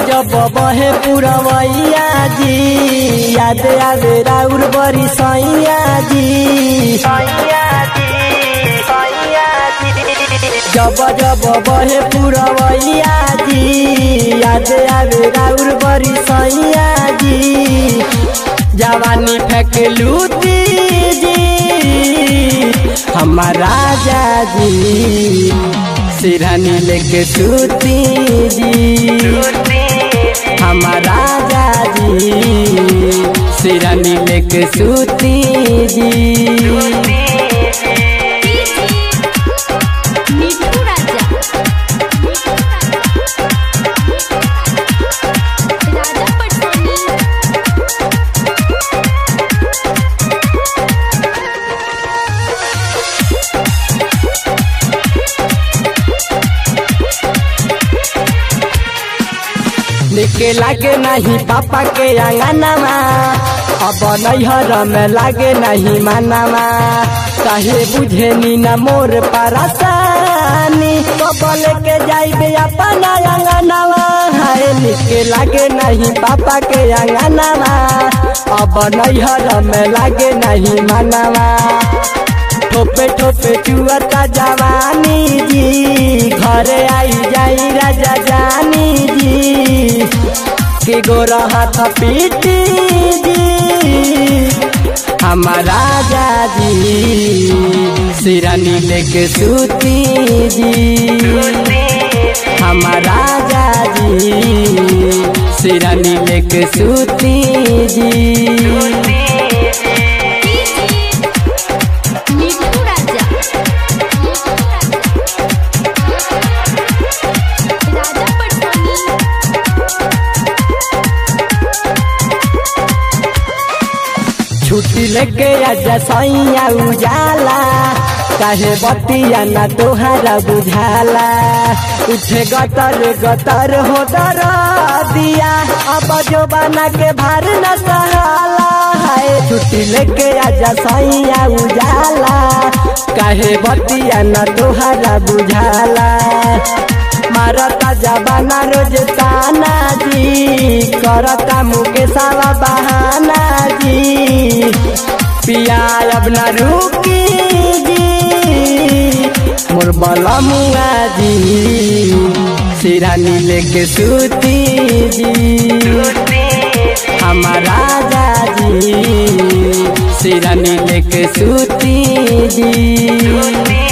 जब बहे पुरवैया जी याद आवे राउर बरी सैया जी जब जब बहे पुरवैया जी याद आवे राउर बरी सैया जी जवानी फेंक लूटी जी हमारा राजा जी सिरहनी लेके सूती जी हमारा राजा जी सिरहनी लेके सूती जी मिठू राजा राजा पटोनी निके लागे नहीं पापा के अंगनमा अब नैहर में लागे नहीं मानमा काहे बुझे नी न मोर परेशानी कबल के जाइबे अपना अंगनवा हाय निके लागे नहीं पापा के अंगनमा अब नैहर में लागे नहीं मानवा ठोपे ठोपे चुअता जवानी जी घरे आई जाई राजा जानी जी के गोरा हाथ पीटी जी हमारा राजा जी सिरानी लेके सूती जी हमारा राजा जी सिरानी लेके सूती जी मिठू राजा राजा पटोनी छुट्टी लेके आजा सैया उजाला काहे बतिया ना तोहरा बुझाला उठे गतर गतर हो डर दिया अब जो बना के भार न सहाला है छुट्टी लेके आजा सैया उजाला काहे बतिया ना तोहरा बुझाला मारता जबाना रोज ताना जी करता मुके सावा बहाना जी पिया अब न रुकी जी मोर बला मुआ जी सिरानी लेके सूती जी हमारा राजा जी सिरानी लेके सूती जी